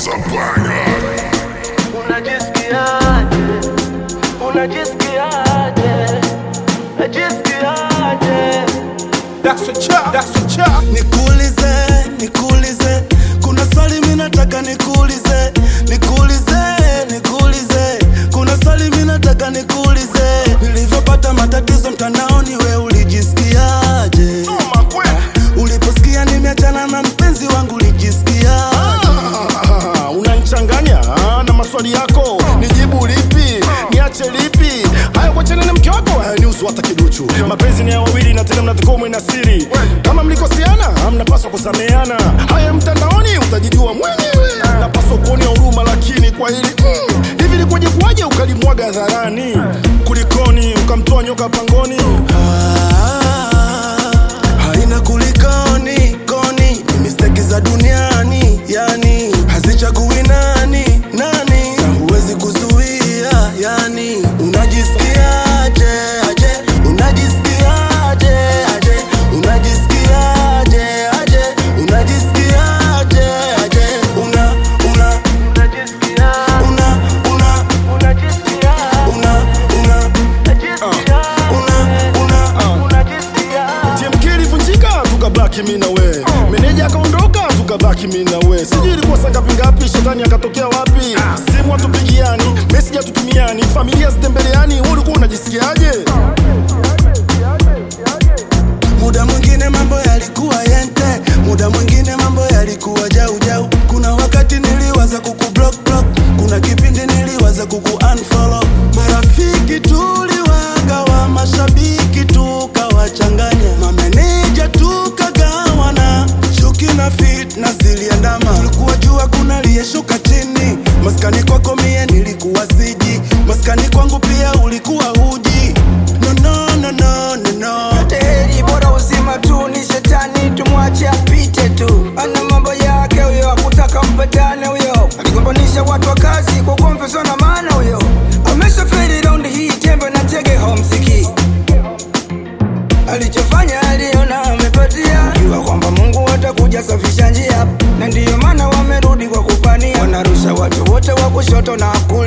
Unajisikiaje? Unajisikiaje? Unajisikiaje? That's a chop, that's a chop. Nikuulize, nikuulize, kuna swali mimi nataka nikuulize, nikuulize, nikuulize, kuna swali mimi nataka nikuulize. Nilivyopata matatizo mtandaoni, we ulijisikiaje? Uliposikia nimeachana na mpenzi wangu ulijisikiaje? Ah, unanichanganya ah, na maswali yako nijibu lipi niache lipi haya kuachana na mke wako haya nihusu hata kiduchu mapenzi ni ya wawili na tena mnatakiwa mwe na siri kama mlikosiana mnapaswa kusameheana haya mtandaoni utajijua mwenyewe napaswa kuonea huruma lakini kwa hili mm, hivi likuwaje kuwaje ukalimwaga hadharani kulikoni ukamtoa nyoka pangoni Ah, haina kulikoni koni ni misteki za duniani yani hazichagui nani nani na huwezi kuzuia yani unajisikiaje aje unajisikiaje aje unajisikiaje aje unajisikiaje aje una una Unajisikiaje? una una Unajisikiaje? una una Unajisikiaje? una una Unajisikiaje? TMK ilivunjika tukabaki mi na we meneja akaondoka tukabaki mi na we sijui ilikuwa saa ngapi ngapi shetani akatokea wapi simu hatupigiani meseji hatutumiani familia zitembeleani wewe ulikuwa unajisikiaje Muda mwingine mambo yalikuwa yente, muda mwingine mambo yalikuwa jau jau. Kuna wakati niliwaza kuku block block, kuna kipindi niliwaza kuku unfollow. Marafiki tuliwagawa, mashabiki tukawachanganya, mameneja tukagawana, chuki na fitna ziliandama. Tulikuwa jua kuna aliyeshuka chini, maskani kwako mie nilikuwa siji, maskani kwangu pia ulikuwa huji. No, no, no, no, no, no. yote heri bora uzima tu ni shetani tumwache apite tu ana mambo yake huyo akutaka mpatane huyo aligombanisha watu wa kazi kwa konfeso na maana huyo ameshaferi raundi hii tembe na tege homsiki alichofanya aliona amepatia jua kwamba mungu atakuja safisha njia na ndiyo maana wamerudi kwa kupania wanarusha watu wote wa kushoto na ku